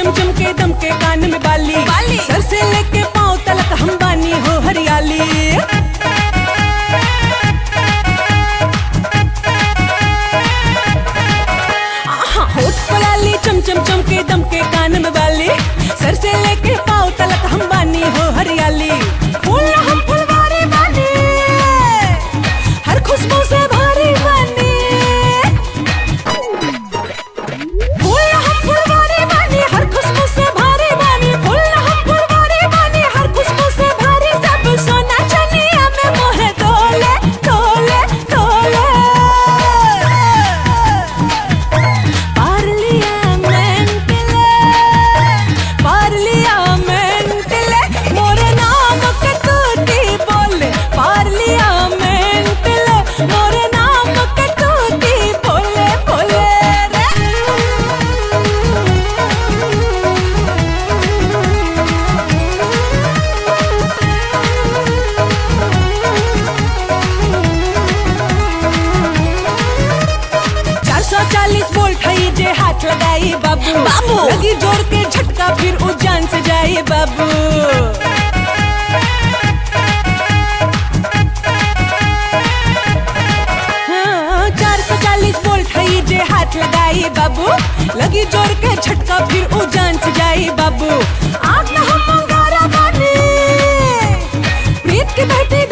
चम चम के दम के कान में बाली बाली। सर से लेके पाँव तलक हम बानी हो हरियाली आहा, होठ पलाली चम चम चम के दम के कान में बाली सर से लेके पाँव तलक हम बानी हो हरियाली फूल हम फुलवारी बानी हर खुशबू से भारी बानी फूल हम फुलवारी बानी हर खुशबू से भारी बानी फूल हम फुलवारी बानी हर खुशबू से भारी सब सोना चनिया में मोहे तोले तोले तोले पार्लियामेंटले पार्लियामेंटले मोरे नाम के तूती बोले पार्लियामेंटले मोरे नाम के तूती बोले बोले रे चार सौ चालीस वोल्ट है जे हाथ लगाई बाबू बाबू। लगी जोर के झटका फिर उजान से जाए बाबू हाँ, चार सौ चालीस वोल्ट है जे हाथ लगाई बाबू लगी जोर के झटका फिर उजान से जाए बाबू आग में हम अंगारा बानी प्रीत की बेटी